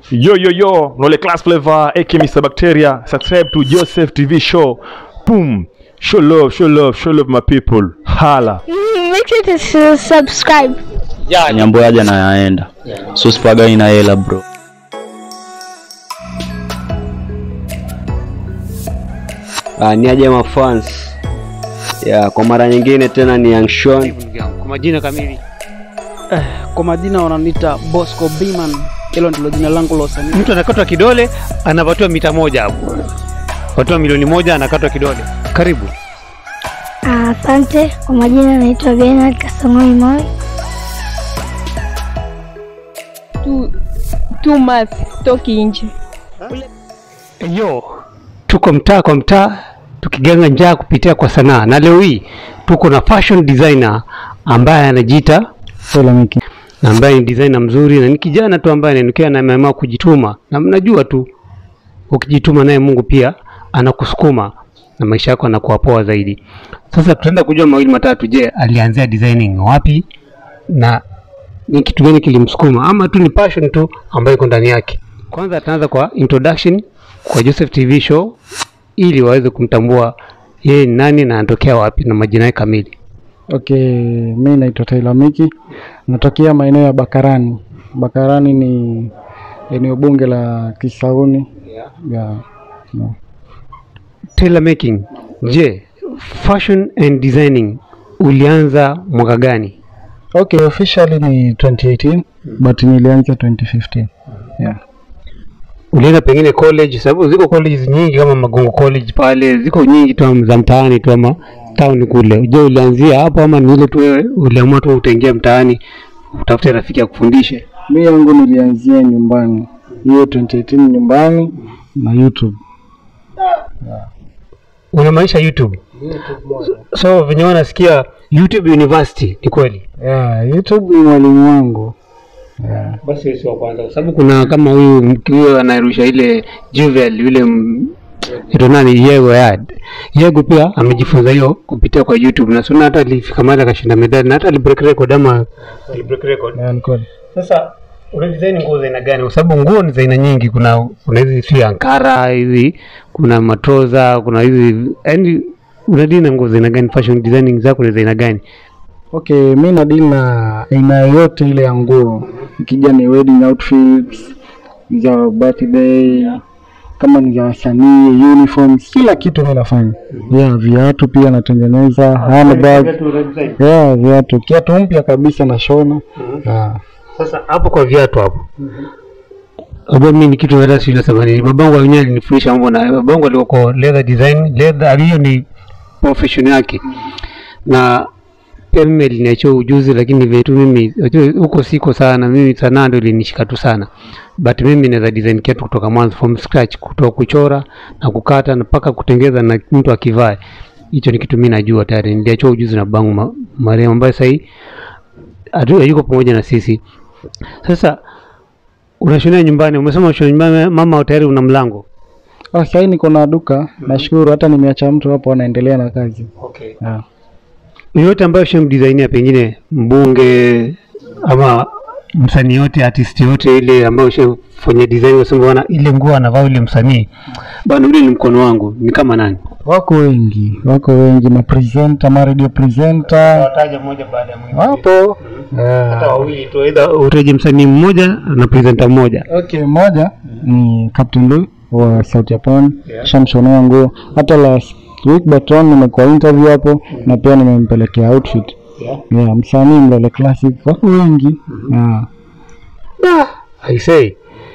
Yo yo yo, nole class flavor, aka Mr. Bacteria. Subscribe to Joseph TV show. Boom. Show love, show love, show love my people. Hala. Make sure to su- subscribe. nyambo yaja na yaenda so sipagai na hela bro Uh, ni aje mafans ya kwa mara nyingine tena ni Young Sean. kwa majina kamili kwa majina wananiita Bosco Biman, hilo ndilo jina langu la usanii. mtu anakatwa kidole anapatiwa mita moja hapo patiwa milioni moja anakatwa kidole karibu Ah, Asante. Kwa majina naitwa Bernard Kasongoi Moi. tu two months toki nje yo tuko mtaa kwa mtaa tukiganga njaa kupitia kwa sanaa na leo hii tuko na fashion designer ambaye anajiita Solamiki. na ambaye ni designer mzuri na ni kijana tu ambaye ananukia na ameamua kujituma na mnajua tu ukijituma naye Mungu pia anakusukuma na maisha yako yanakuwa poa zaidi. Sasa tutaenda kujua mawili matatu. Je, alianzia designing wapi na ni kitu gani kilimsukuma ama tu ni passion tu ambayo iko ndani yake? Kwanza ataanza kwa introduction kwa Joseph TV show ili waweze kumtambua yeye ni nani na anatokea wapi na majina yake kamili. Okay, mi naitwa Taylor Miki, natokea maeneo ya Bakarani. Bakarani ni eneo bunge la Kisauni ya no. tailor making. Je, fashion and designing ulianza mwaka gani? Okay, officially ni 2018 but nilianza 2015. Yeah. Ulienda pengine college, sababu ziko colleges nyingi kama Magongo College pale, ziko nyingi tu za mtaani tu ama town kule. Je, ulianzia hapo ama ni ile tu wewe uliamua tu utaingia mtaani utafute rafiki akufundishe? Mi yangu nilianzia nyumbani, hiyo 2018 nyumbani na YouTube. Unamaanisha YouTube? So venye wanasikia YouTube University, ni kweli? Yeah, YouTube ni mwalimu wangu. Yeah. Basi sio wa kwanza, kwa sababu kuna kama huyu mkiwa anarusha ile Juvel yule m- ito nani Yego ya Yego pia amejifunza hiyo kupitia kwa YouTube na suna hata alifika mahali akashinda medali na hata alibreak record ama alibreak record. Yeah, ni kweli. Sasa una design nguo za aina gani? Kwa sababu nguo ni za aina nyingi, kuna kuna hizi si ankara hizi, kuna matroza, kuna hizi yani unadili na nguo za aina gani? Fashion designing zako ni za aina gani? Okay, mi nadili na aina yoyote ile ya nguo, ikija ni wedding outfits za birthday, kama ni za wasanii, uniforms, kila kitu mi nafanya. Yeah, viatu pia natengeneza, handbag, yeah, viatu, kiatu mpya kabisa nashona. Yeah. Sasa hapo kwa viatu hapo Abo mimi ni kitu hata sijui nasema nini. Babangu wenyewe alinifundisha mambo na babangu alikuwa kwa leather design, leather hiyo ni profession yake. Na pia mimi aliniachia ujuzi lakini vile tu mimi unajua huko siko sana, mimi sanaa ndio ilinishika tu sana. But mimi naweza design kiatu kutoka mwanzo from scratch, kutoka kuchora na kukata na mpaka kutengeza na mtu akivaa. Hicho ni kitu mimi najua tayari. Niliachia ujuzi na babangu ma- marehemu ambaye sasa hii atu- hayuko pamoja na sisi. Sasa unashonea nyumbani, umesema unashonea nyumbani, mama tayari una mlango. Ah, sahii niko na duka, nashukuru hata nimeacha mtu hapo anaendelea na kazi. Okay. Yeah. Yoyote ambayo shamdesignia pengine mbunge ama msanii yote artist yote ile ambayo ushafanya design unasema bwana, ile nguo anavaa yule msanii bwana, ule ni mkono wangu, ni kama nani? Wako wengi, wako wengi, mapresenta, ma radio presenter Wataja mmoja baada ya mwingine. wapo. Yeah. wawili tu, aidha utaje msanii mmoja na presenter mmoja. Okay, moja ni Captain Lou wa Sauti ya Pwani, shamshonea nguo. Hata last week Baton nimekuwa interview hapo na pia nimempelekea outfit. Yeah, msanii Mlele Classic, wako wengi. Yeah. I say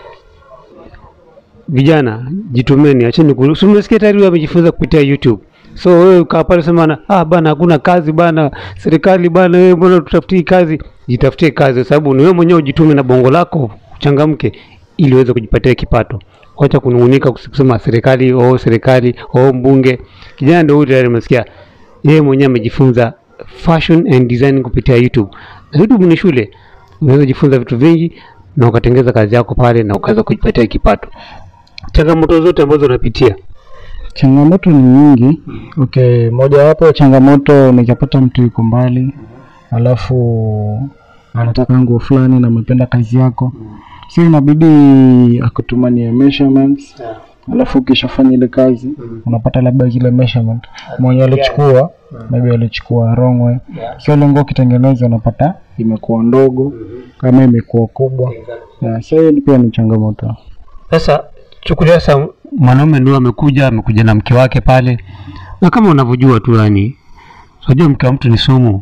vijana jitumeni, acheni ku- si umesikia tayari huyu amejifunza kupitia YouTube. So wewe ukaa pale sema na ah, bana hakuna kazi bana, serikali bana, wewe mbona tutafutie kazi? Jitafutie kazi, kwa sababu ni wewe mwenyewe ujitume na bongo lako, uchangamke ili uweze kujipatia kipato. Wacha kunung'unika kusema serikali, oh serikali, oh mbunge. Kijana ndio huyu tayari umesikia, yeye mwenyewe amejifunza fashion and design kupitia YouTube. Na YouTube ni shule, unaweza jifunza vitu vingi na ukatengeza kazi yako pale na ukaweza kujipatia kipato. Changamoto zote ambazo unapitia Changamoto ni nyingi. Okay, mojawapo ya changamoto nikapata mtu yuko mbali, alafu anataka nguo fulani na amependa kazi yako, so inabidi akutumanie measurements alafu ukishafanya ile kazi unapata labda zile measurement mwenye alichukua maybe alichukua wrong way so ile nguo ukitengeneza unapata imekuwa ndogo kama imekuwa kubwa yeah, so hiyo pia ni changamoto Sasa chukulia sasa mwanaume ndio amekuja amekuja na mke wake pale, na kama unavyojua tu yani, unajua mke wa mtu ni sumu.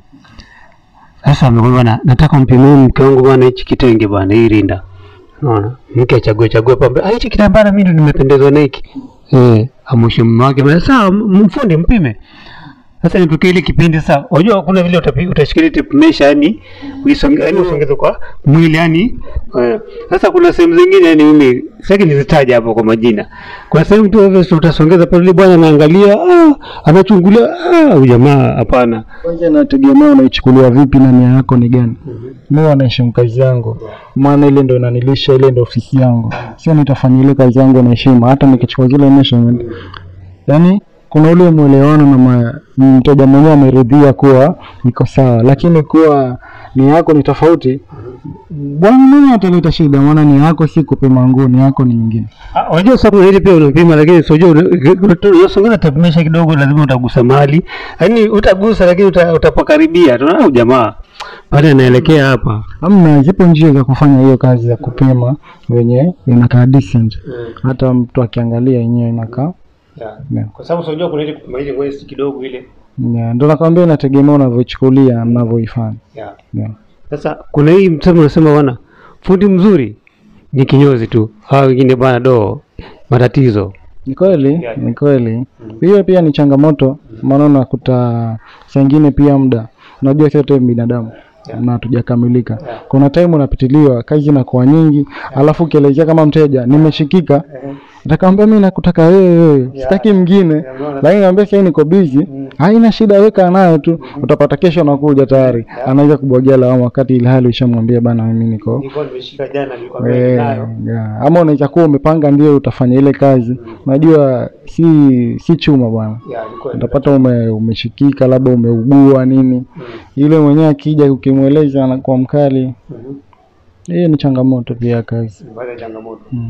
Sasa amekwambia bwana, nataka mpimie mke wangu bwana hichi kitenge bwana, hii rinda. Unaona? Mke achague chague pambe, ah, hichi kitambara mimi ndo nimependezwa na hiki. Eh, amwishe mume wake, bwana, sawa m- mfundi mpime. Sasa nitokee ile kipindi sasa, unajua kuna vile utapi- utashikilia tape measure yani uisonge yani usongeze kwa mwili yani. Eh, Sasa kuna sehemu zingine yani mimi sitaki nizitaje hapo kwa majina. Kuna sehemu tu obvious utasongeza pale bwana anaangalia, ah, anachungulia, ah, huyu jamaa hapana. kwanza inategemea unaichukulia vipi na nia yako ni gani mi wanaheshimu kazi yangu maana ile ndo inanilisha ile ndo ofisi yangu sio nitafanya ile kazi yangu na heshima hata nikichukua zile measurement yaani kuna ule mwelewano na ma- mteja mwenyewe ameridhia kuwa iko sawa lakini kuwa nia yako ni tofauti bwana nini ataleta shida maana nia yako si kupima nguo nia yako ni nyingine Ah, Unajua sababu hili pia unapima, lakini sio unasongeza tape measure kidogo, lazima utagusa mahali, yaani utagusa, lakini uta, utapakaribia tu, ah, jamaa pale anaelekea hapa. amna zipo njia za kufanya hiyo kazi ya kupima wenye inakaa decent hata mtu akiangalia yenyewe inakaa Yeah. Kwa sababu unajua kuna ile kupima ile waist kidogo ile. yeah. ndo nakwambia inategemea unavyochukulia mnavyoifanya Yeah. yeah. Sasa kuna hii msemo unasema bwana, fundi mzuri ni kinyozi tu, hawa wengine bwana do matatizo. ni kweli Yeah. ni kweli hiyo pia ni changamoto maana unakuta saa ingine pia muda unajua sote binadamu na hatujakamilika kuna time unapitiliwa kazi inakuwa nyingi alafu ukielezea kama mteja nimeshikika atakwambia mi nakutaka wewe wewe sitaki mwingine lakini naambia sahii niko busy haina shida weka nayo tu utapata kesho nakuja tayari anaweza kubwagia lawama wakati ile hali ushamwambia bana mimi niko Nilikuwa nimeshika jana, nilikuwa Eh, yeah. ama unaweza kuwa umepanga ndio utafanya ile kazi unajua si si chuma bwana utapata ume, umeshikika labda umeugua nini yule mwenyewe akija ukimweleza anakuwa mkali hiyo ni changamoto pia ya kazi mm.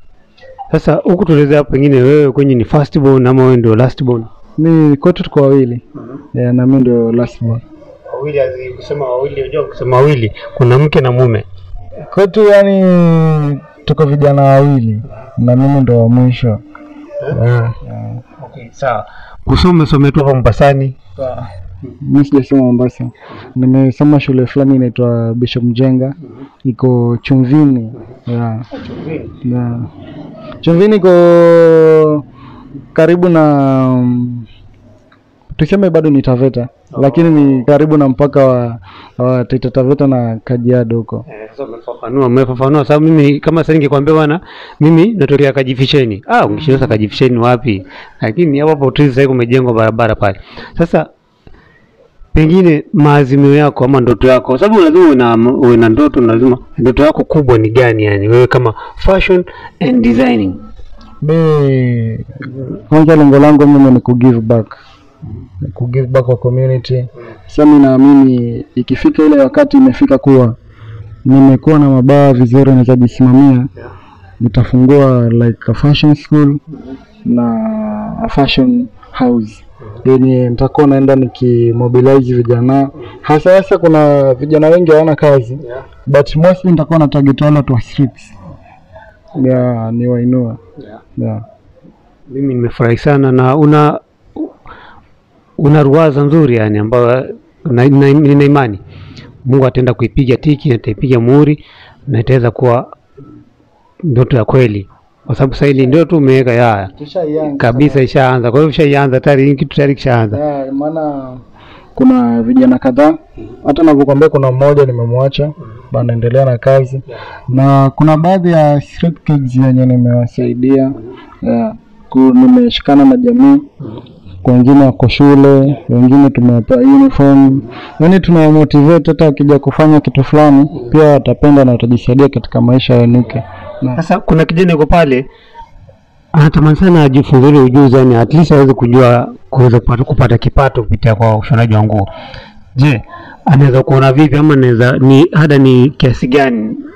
Sasa huku tuelezea hapo, pengine wewe kwenye ni first born ama wewe ndio last born? mi kwetu tuko wawili yeah, na mi ndio last born. Wawili, kusema wawili, unajua kusema wawili kuna mke na mume. kwetu yani tuko vijana wawili na mimi ndo wa mwisho yeah. Okay, sawa. Kusoma umesomea tu hapa Mombasani. mi sijasoma Mombasa, nimesoma shule fulani inaitwa Bishop Mjenga, iko Chumvini. Yeah. Yeah. Chumvini iko karibu na mm, tuseme bado ni Taveta lakini ni karibu na mpaka wa, wa Taita Taveta na Kajiado huko. Eh, sasa umefafanua, umefafanua sababu mimi kama sasa ningekwambia bwana, mimi natokea Kajifisheni. Ah, ungeshinda Kajifisheni wapi? Lakini hapo hapo tu sasa kumejengwa barabara pale. Sasa pengine maazimio yako ama ndoto yako, kwa sababu lazima uwe na uwe na ndoto, na lazima ndoto yako kubwa ni gani? Yani wewe kama fashion and designing. Mi kwanza lengo langu mimi ni kugive back kugive back kwa community. Sasa mi naamini ikifika ile wakati imefika kuwa nimekuwa na mabawa vizuri naweza jisimamia, nitafungua like a fashion school na a fashion house yenye nitakuwa naenda nikimobilize vijana hasa hasa, kuna vijana wengi hawana kazi but mostly nitakuwa na target wale watu wa streets yeah, ni wainua yeah. Mimi nimefurahi sana na una una ruwaza nzuri yani ambayo na- na- nina imani Mungu ataenda kuipiga tiki na ataipiga muhuri na itaweza kuwa ndoto ya kweli, kwa sababu sasa hili ndio tu umeweka ya kabisa, ishaanza. Kwa hiyo ishaianza tayari, hii kitu tayari kishaanza. Yeah, maana kuna vijana kadhaa hata navyokwambia, kuna mmoja nimemwacha bado anaendelea na kazi na kuna baadhi ya street kids yenye nimewasaidia yeah. ku- nimeshikana na jamii wengine wako shule, wengine tumewapa uniform, yaani tunawamotivate hata wakija kufanya kitu fulani pia watapenda na watajisaidia katika maisha yanuke. Na Sasa kuna kijana yuko pale anatamani sana ajifunze ule ujuzi, yani at least aweze kujua kuweza kupata, kupata kipato kupitia kwa ushonaji wa nguo. Je, anaweza kuona vipi ama anaweza ni ada ni kiasi gani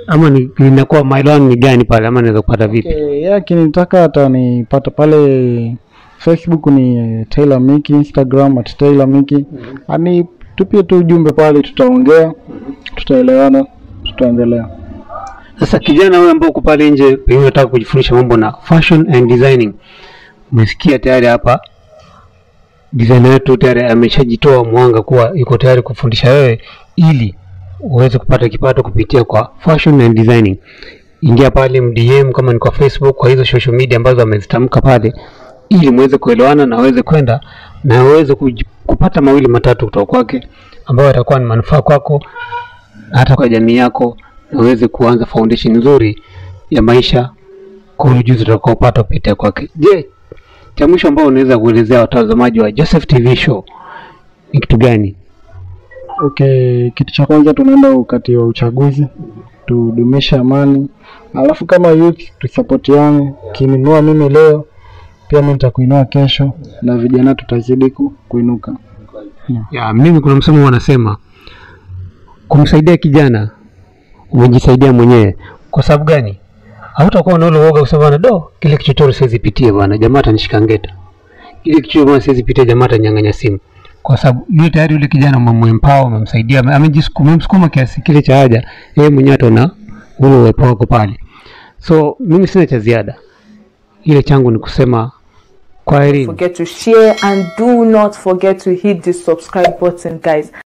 ama ni- linakuwa maelewano ni gani pale ama naweza kupata vipi Okay, yeye akinitaka atanipata pale Facebook ni eh, Taylor Miki, Instagram at Taylor Miki. Ani tupie tu ujumbe pale, tutaongea, tutaelewana, tutaendelea. sasa kijana huyo ambao uko pale nje pengine unataka kujifundisha mambo na fashion and designing umesikia tayari hapa designer wetu tayari ameshajitoa mwanga kuwa yuko tayari kufundisha wewe ili uweze kupata kipato kupitia kwa fashion and designing ingia pale mdm kama ni kwa facebook kwa hizo social media ambazo amezitamka pale ili muweze kuelewana na aweze kwenda na uweze kuj- kupata mawili matatu kutoka kwake ambayo yatakuwa ni manufaa kwako hata kwa jamii yako na uweze kuanza foundation nzuri ya maisha kwa ujuzi utakaopata kupitia kwake je cha mwisho ambao unaweza kuelezea watazamaji wa Joseph TV show ni kitu gani Okay, kitu cha kwanza tunaenda wakati wa uchaguzi, tudumishe amani, alafu kama youth tusapotiane. Kininua mimi leo, pia mimi nitakuinua kesho, na vijana tutazidi ku, kuinuka. ya mimi kuna msemo wanasema kumsaidia kijana umejisaidia mwenyewe kwa sababu gani hautakuwa na ule uoga kusema bana do kile kichochoro siwezi pitia bwana jamaa atanishika ngeta kile kichochoro bwana siwezi pitia jamaa atanyang'anya simu kwa sababu yule tayari yule kijana umemempower umemsaidia ame- amejisukuma umemsukuma kiasi kile cha haja yeye mwenyewe ataona ule uwepo wako pale so mimi sina cha ziada ile changu ni kusema kwaheri forget to share and do not forget to hit the subscribe button guys